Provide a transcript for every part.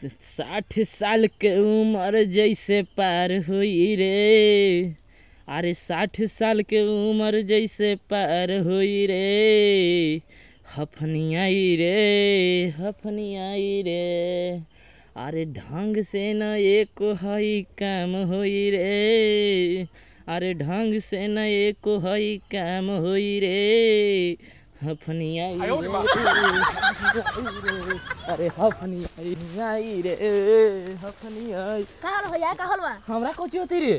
साठ साल के उम्र जैसे पार हुई रे अरे साठ साल के उम्र जैसे पार हुई रे हफनियाई रे हफनियाई रे अरे ढंग से न एक हई काम होई रे अरे ढंग से न एक हई काम होई रे हफनियाई रे अरे हफनियाई रे हफनियाई का हल भैया का हल बा हमरा कोची होती रे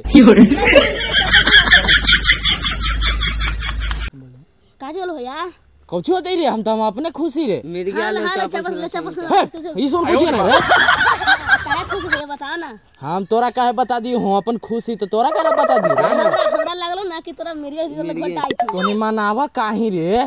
का जोल भैया कोची होती रे हम तो हम अपने खुशी रे मेरी हाल गाल हाल चापस ले चापस हट, ई सुन कुछ ना रे काहे खुश भैया बता ना हम तोरा काहे बता दी हूँ अपन खुशी तो तोरा काहे बता दी रे हमरा हमरा लागलो ना कि तोरा मेरी दिल में घोट आई थी तोनी मनावा काहे रे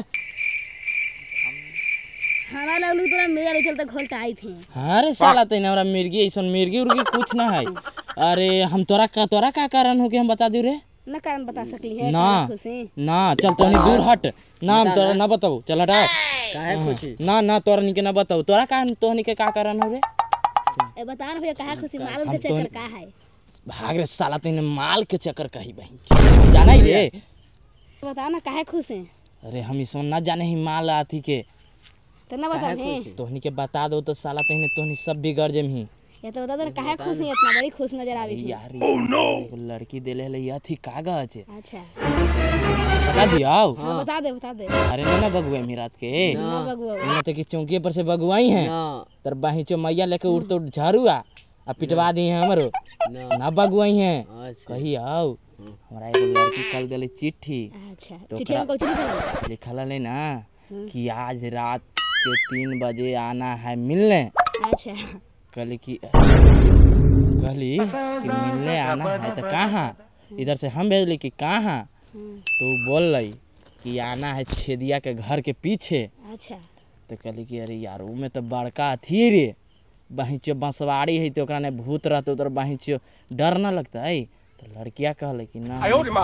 हमरा लागलो कि तोरा मेरी चलते घोट आई थी अरे साला तैने हमरा मिर्गी ऐसन मिर्गी उर्गी कुछ ना है अरे हम तोरा का तोरा का कारण हो कि हम बता दी रे ना कारण बता सकली है ना काहे खुशी ना चल तोनी दूर हट ना हम तोरा ना बताऊ चल हटा काहे खुशी ना ना तोरा निके ना बताऊ तोरा का तोहनी के का कारण हो रे ए बता ना भैया काहे खुशी मालूम के चक्कर का है भाग रे साला तैने माल के चक्कर कही बहन जाना ही रे बता ना काहे खुश है अरे हम इसमें ना जाने ही माल आथी के तो ना बता है तोहनी के बता दो तो साला तहने तोहनी सब बिगड़ जमही ये तो बता दो ना काहे खुश है इतना बड़ी खुश नजर आवी थी यार इसमें एगो लड़की देले हले यह थी कागज अच्छा बता दियाओ हाँ बता दे बता दे अरे ना ना बगुआ मी रात के ना बगुआ ना तो कि चौकी पर से बगुआई हैं ना तर बाही चो मैया लेके उड़ तो झाड़ुआ आ पिटवा दी हैं हमरो ना ना बगुआई हैं अच्छा कही आओ हमरा एगो लड़की कल देले चिट्ठी अच्छा तो चिट्ठी में कुछ लिखल लिखल है ना कि आज रात के तीन बजे आना है मिलने अच्छा कहली कि कहली कि मिलने आना है तो कहाँ इधर से हम भेजली कि कहाँ तो वो बोल रही कि आना है छेदिया के घर के पीछे अच्छा तो कहली कि अरे यार ऊ में तो बड़का अथी रे बहिचो बंसवाड़ी है तो ओकरा ने भूत रहते तो बहिचो डर ना लगता है तो लड़किया कहले कि ना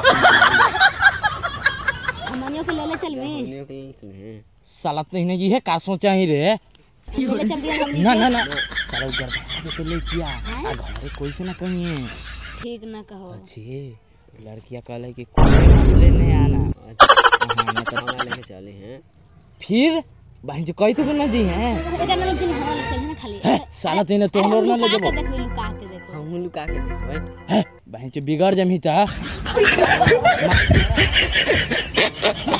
हमनियों के लेले चल में दुनिया के लिए तुम्हें साला तो इन्हें ये का सोचा ही रे लेले चल दिया हम ना ना ना साला उ गड़बड़ा के तो ले किया आ घरे कोई से ना कहीं है ठीक ना कहो अच्छे लड़किया कहले कि कोई मत लेने आना हाँ, ना तो खाना लेके चले हैं फिर बहन जो कही तो ना जी हैं एकर ना चल हम ले चल ना खाली है, साला तेने तो हम ना ले लुका जबो के देखबे लुका के देखो हम लुका के देखो है बहन जो बिगड़ जमी था